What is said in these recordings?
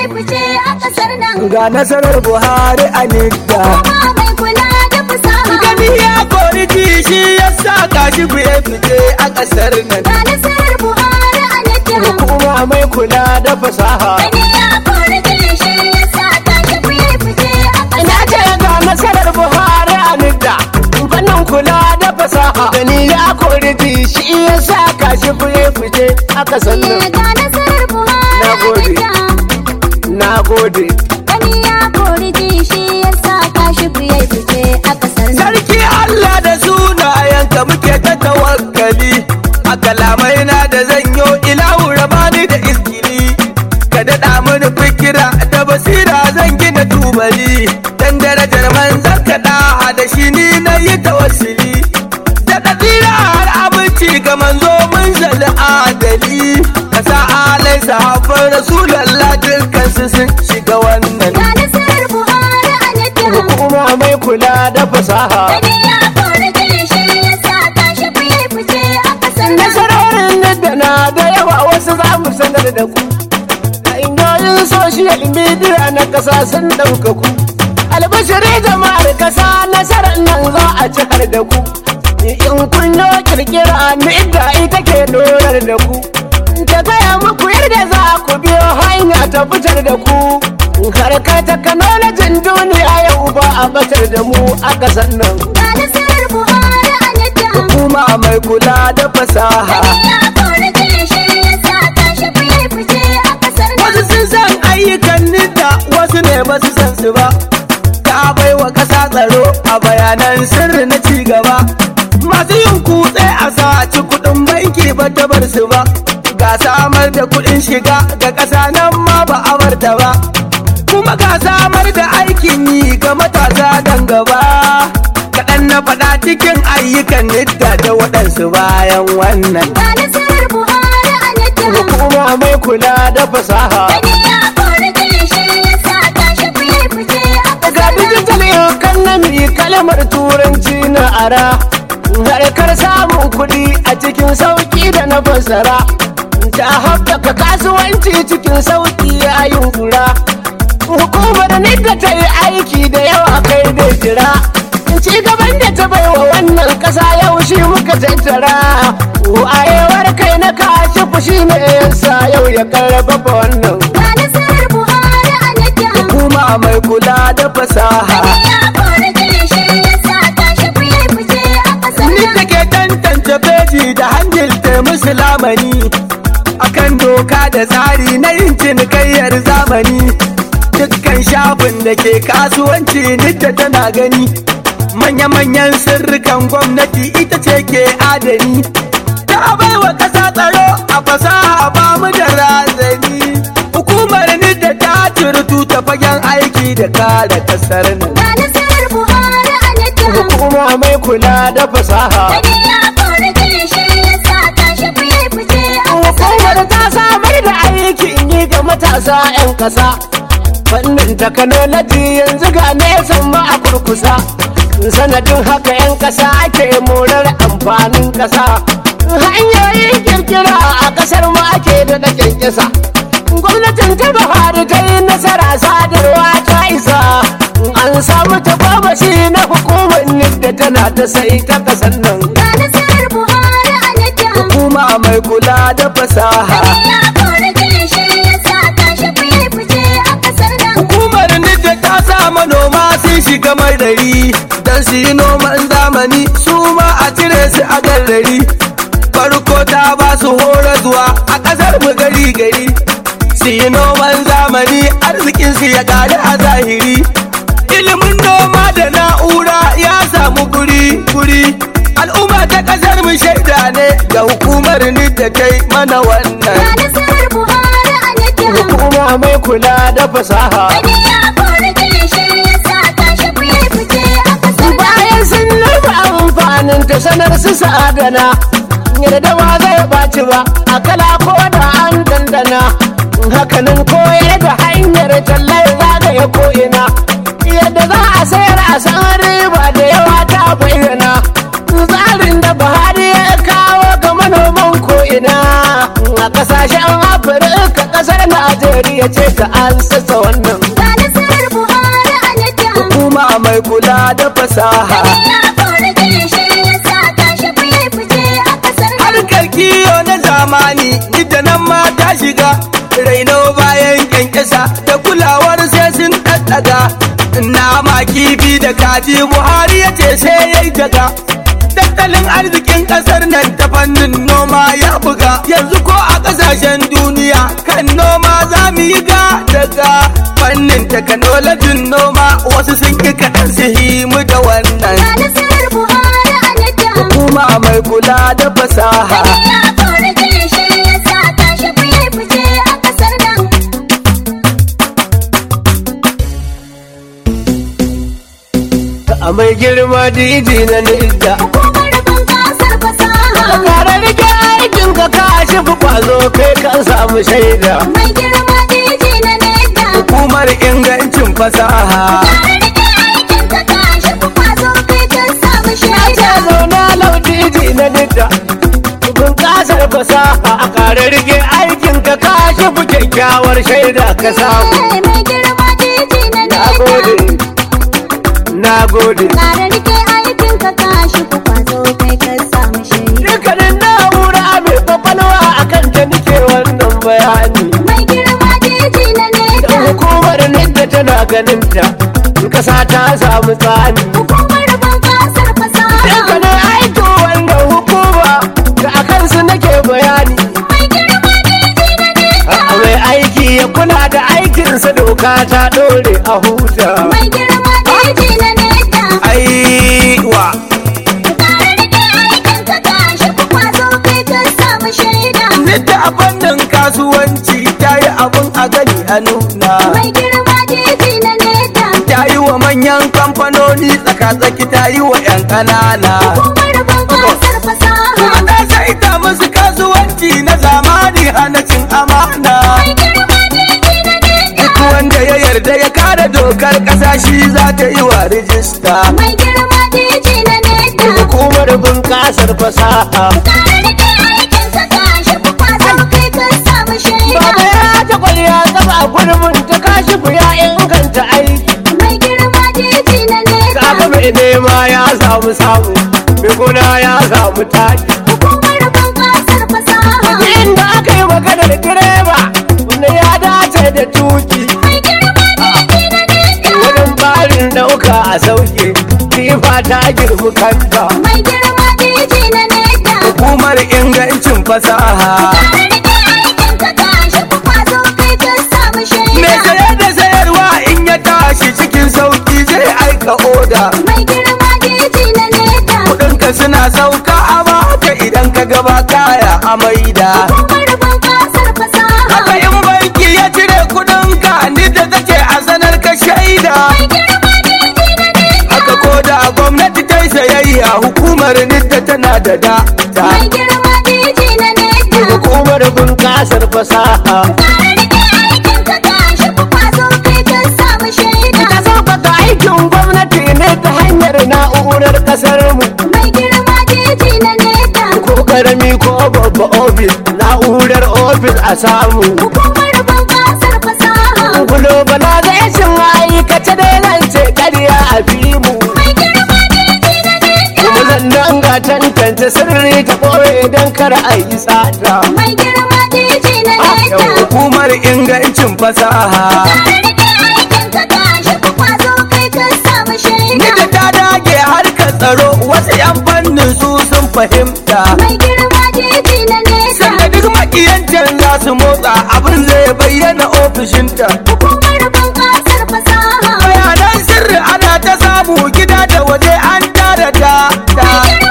fice a kasar nan. ga nasarar buhari a nidda Kuma mai kula da fasaha. gani ya kori shi ya sa gashi fiye fice a ƙasar nan Ga nasarar Buhari a nake. hukuma mai kula da fasaha Gani ya kori shi ya sa tashi fiye fice a ina kasar ce ga nasarar buhari a nidda fannin kula da fasaha gani ya kori shi ya sa gashi fiye fice a ƙasar nan. nan Ga nasarar Buhari Na a gode. nake. na gode Gani ya kori shi ya sa tashi fiye fice a kasar nan. Sarki Allah da sunayenka muke ta tawakkali a kalamai na da zanyo ilahu rabani da izgili ka daɗa mini fikira da basira zan gina tubali dan darajar manzan ka da shi ni na yi tawassuli da ɗaɗira har abinci ga manzo mun zali adali ka sa alai sahabban rasulallah dukkan su sun shiga wannan Ga nasarar Buhari a nake. hukuma mai kula da fasaha Gani ya kori shi ya sa tashi fiye fice a kasar nan. nasarorin da na da yawa wasu za mu sanar da ku hanyoyin social media na kasa sun ɗauka ku albashiri jama'ar kasa nasarar nan za a cikar da ku in kun yo kirkira ni da ita ke dorar da ku ta gaya muku yadda za ku biyo hanya ta fitar da ku harkar takanolajin duniya yau ba a batar da mu a kasan nan Ga nasarar Buhari a nake. hukuma mai kula da fasaha Gani ya kori shi ya sa tashi fiye fice a kasar nan. Wasu sun san ayyukan nida wasu ne ba su san su ba. Ta bai wa ƙasa tsaro a bayanan sirri na ci gaba. Masu yin kutse a saci kuɗin banki ba ta bar su ba. Ga samar da kuɗin shiga ga ƙasa nan ma ba a barta ba. Kuma ga samar da aikin yi ga matasa dan gaba. Kaɗan na faɗa cikin ayyukan nidda da waɗansu bayan wannan. Ga nasarar Buhari a nake. Hukuma mai kula da fasaha. Gani ya kori shi ya sa tashi fiye fice a ga kasar nan. digital economy kalmar turanci na ara harkar samun kuɗi a cikin sauƙi da na fassara ta haɓaka kasuwanci cikin sauƙi a yunkura hukumar nidda ta yi aiki da yawa kai da jira ci gaban da ta baiwa wannan ƙasa yau shi muka tattara wayewar kai na kashi fushi ne yasa yau ya karfafa wannan Ga nasarar Buhari a nake. hukuma mai kula da fasaha Gani ya kori shi ya sa tashi fiye fice a kasar Ni nan. take tantance feji da hanyar ta musulamani akan doka da tsari na yin cinikayyar zamani dukkan shafin da ke kasuwanci nidda tana gani manya-manyan sirrikan gwamnati ita ce ke adani ta baiwa ƙasa tsaro a fasaha ba mu da razani hukumar nidda ta turtu ta fagen aiki da kare kasar nan Ga nasarar Buhari a nake. hukuma mai kula da fasaha Gani ya kori shi ya sa tashi fiye fice a kasar Hukumar nan. ta samar da aikin yi ga matasa 'yan ƙasa. Fannin takanoloji yanzu ga nesan ma a kurkusa. Sanadin haka 'yan ƙasa ake morar amfanin ƙasa. Hanyoyin kirkira a ƙasar mu ake da da kyankyasa. Gwamnatin ta Buhari ta yi nasara sadarwa ta isa. An samu tagomashi na hukumar da tana ta sai ta ƙasar nan. Ga nasarar Buhari a nake. Hukuma mai kula da fasaha. Gani ya kori shi ya sa tashi fiye fice a kasar nan. Hukumar Nidda ta sa manoma sun shiga marari don su yi noman zamani su ma a cire su a garrari. Farko ta ba su horaswa a ƙasar mu gari gari. Su yi noman zamani arzikin su ya ƙari a zahiri. Ilimin noma da na'ura ya samu guri guri. Al'umma ta ƙasar mu shaida ne ga hukumar Nidda ta yi mana Ga wannan. nasarar Buhari a nake. Hukuma mai kula da fasaha. Gani ya kori shi ya sa tashi fiye fice a kasar nan. bayan sun nufi amfanin ta sanar su sa'adana yadda ba zai ɓaci ba a kala ko da an dandana hakanan koyar da hanyar tallar zagaya ko'ina yadda za a sayar a san riba da yawa ta bayyana tsarin da buhari ya kawo ga manoman ko'ina a kasashen afirka kasar najeriya ya ce ka an sassa wannan Ga nasarar Buhari a nita. hukuma mai kula da fasaha Ya kori shi ya sa tashi fiye fice a kasar nan. harkar kiyo na zamani ita nan ma ta shiga raino bayan kyankyasa da kulawar sai sun ɗaɗɗaga nama kifi da kaji buhari ya ce sai ya yi daga tattalin arzikin ƙasar nan ta fannin noma ya buga yanzu ko a ƙasashen duniya kan noma za mu yi ga daga fannin takanolojin noma wasu sun ƙi kaɗan su himu da wannan Ga nasarar Buhari a nita. hukuma mai kula da fasaha Ya kori shi ya sa tashi fiye fice a kasar nan. a mai girma diji na nidda Hukumar bunƙasar fasaha. kare rike aikin ka ka shi fi kwazo kai kan samu shaida Mai girma diji na neta. hukumar ingancin fasaha Tare da ke aikin ka tashi ku kwazo kai kan samu shaida. ce zauna lau diji na nidda bunƙasar fasaha a kare rike aikin ka ka shi fi kyakkyawar shaida ka samu Eh, Mai girma diji na na neta. gode na gode Tare da ke aikin ka tashi ku kwazo kai kan samu shaida. dukkanin na'ura mai kwakwalwa akan ta nike wannan bayani Mai girma diji na da neta. hukumar nidda tana ganin ta kasa ta samu tsani Hukumar bunƙasar fasaha. dukkanin aikin wannan hukuma da akan su nake bayani Mai girma diji na neta. a mai aiki ya kula da aikinsa doka ta dore a huta Mai girma diji na neta. aiwa Tare da ke aikin ka tashi ku kwazo kai kan samu shaida. Nidda a fannin kasuwanci ta yi abin a gani a nuna Mai girma diji na neta. ta yi wa manyan kamfanoni tsaka-tsaki ta yi wa 'yan ƙanana Hukumar bunƙasar fasaha. kuma ta saita musu kasuwanci na zamani hana cin amana Mai girma diji na neta. duk wanda ya yarda ya kare dokar ƙasa shi za ta yi wa rijista Mai girma diji na neta. hukumar bunƙasar fasaha Tare da ke aikin ka tashi ku kwazo kai kan samu shaida. Baba ya ta kwaliya tsaba gurbin ta kashi ya inganta aiki Mai girma diji na neta. Kaga mai nema ya samu samu mai gona ya samu taki Hukumar bunƙasar fasaha. inda aka yi maganar direba wanda ya dace da tuki Mai girma diji na neta. wurin barin dauka a sauke tifa ta girmi kanta Mai girma diji na neta. hukumar ingancin fasaha Tare da ke aikin ka tashi ku kwazo kai kan samu mai shaida. sayar da sayarwa in ya tashi cikin sauki zai aika oda Mai girma diji na neta. kudinka suna sauka a baka idan ka gaba kaya a maida Hukumar bunƙasar fasaha. haka in banki ya cire kudinka ni da take a sanar ka shaida Mai girma diji na neta. haka ko da gwamnati ta yi sayayya hukumar nidda tana da data Mai girma diji na neta. hukumar bunƙasar fasaha Tare da ke aikin ka tashi ku kwazo kai kan samu shaida. ta sauƙaƙa aikin gwamnati ne ta hanyar na'urar ƙasar mu Mai girma diji na neta. ko karami ko babba ofis na'urar ofis a samu Hukumar bunƙasar fasaha. globalization aikace dai nan ce ƙarya a fimu Mai girma diji na neta. kuma zannan ga tantance sirri ta ɓoye don kar a yi tsada Mai girma diji na da neta. hukumar ingancin fasaha Tare da ke aikin ka tashi ku kwazo kai kan samu shaida. nidda ta dage harkar tsaro wasu 'yan fannin su sun fahimta Mai girma diji na neta. sanda duk makiyancin za su motsa abin zai bayyana ofishinta Hukumar bunƙasar fasaha. bayanan sirri ana ta samu gida da waje an tara da da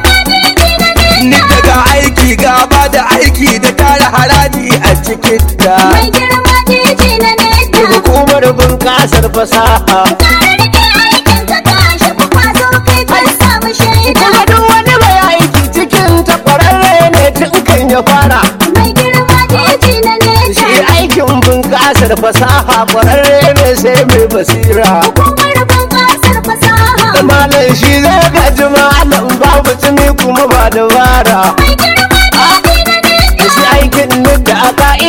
ni daga aiki gaba da aiki da tara haraji a cikin ta Mai girma diji na neta. hukumar bunƙasar fasaha Tare da ke aikin ka tashi ku kwazo kai kan samu shaida. kuma duk wani mai aiki cikin ta ƙwararre ne tun kan ya fara Mai girma diji na neta. shi aikin bunƙasar fasaha ƙwararre ne sai mai basira Hukumar bunƙasar fasaha. malam shi zai gaji malam babu tuni kuma ba dabara Mai girma diji na neta. shi aikin nan da a ka'ida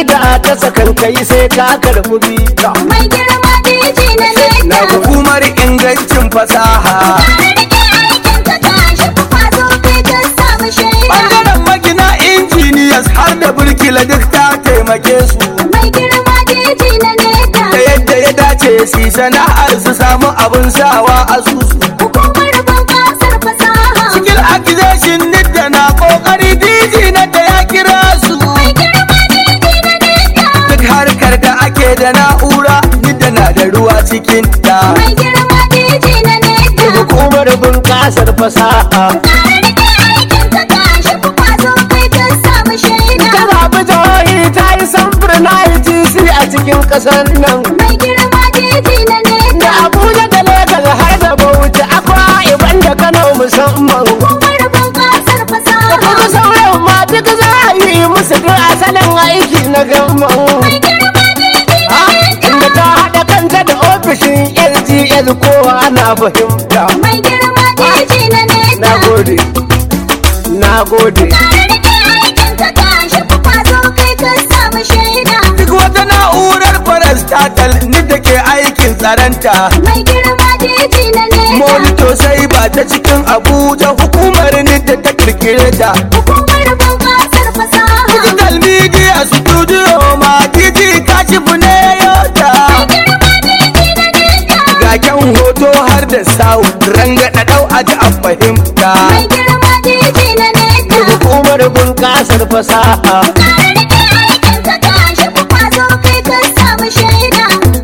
kasa kan kai sai ka karɓi bita Mai girma diji na na leda hukumar ingancin fasaha Tare rike aikin ka tashi ku kwazo kai ka samu shaida bangaren magina injiniyas har da burkila duk ta taimake su Mai girma diji na leda da yadda ya dace su yi sana'ar su samu abin sawa a susu Hukumar bunƙasar fasaha skill accusation nidda na kokari diji na da ya kira su Mai girma diji na leda duk harkar da ake da na'ura nidda na da ruwa cikin ta Mai girma diji na leda hukumar bunƙasar fasaha Tare rike aikin ka tashi ku kwazo kai ka samu shaida ta zaɓi jihohi ta yi samfur na ITC a cikin ƙasar nan Mai girma diji na da leda Abuja da Legas har da Bauchi akwa iban da Kano musamman Hukumar bunƙasar kuma fasaha sauran ma duk za a yi musu duk asalin aiki na gamman Mai girma diji na leda inda ta haɗa kanta da ofishin LGL kowa na fahimta Mai girma diji na leda na gode na gode Tare rike aikin ka tashi ku kwazo kai ka samu shaida duk wata na'urar parastatal nidda ke aikin tsaranta Mai girma diji na leda monito sai ba ta cikin abuja hukumar nidda ta kirkire ta Hukumar bunƙasar fasaha digital media studio ma diji kashifu ne yota Girma diji na leda ga kyan hoto har da sound rangada dau a ji a fahimta Mai girma diji na leda hukumar bunƙasar fasaha Tare rike aikin ka tashi ku kwazo kai ka samu shaida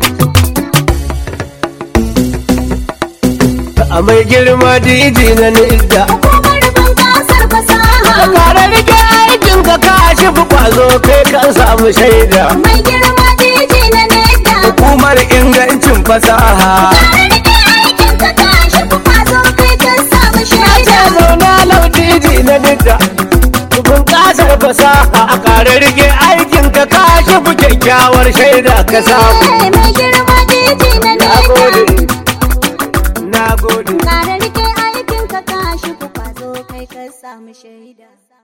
a mai girma diji na nidda Hukumar bunƙasar fasaha kare rike aikin ka kashi fi kwazo kai kan samu shaida Mai girma diji na leda hukumar ingancin fasaha Tare rike aikin ka tashi ku kwazo kai ka samu ce shaida zauna lau diji na nidda bunƙasar fasaha a kare rike aikin ka kashi fi kyakkyawar shaida ka samu Eh, Mai girma diji na na leda gode na gode Kare rike aikin ka tashi ku kwazo kai ka samu shaida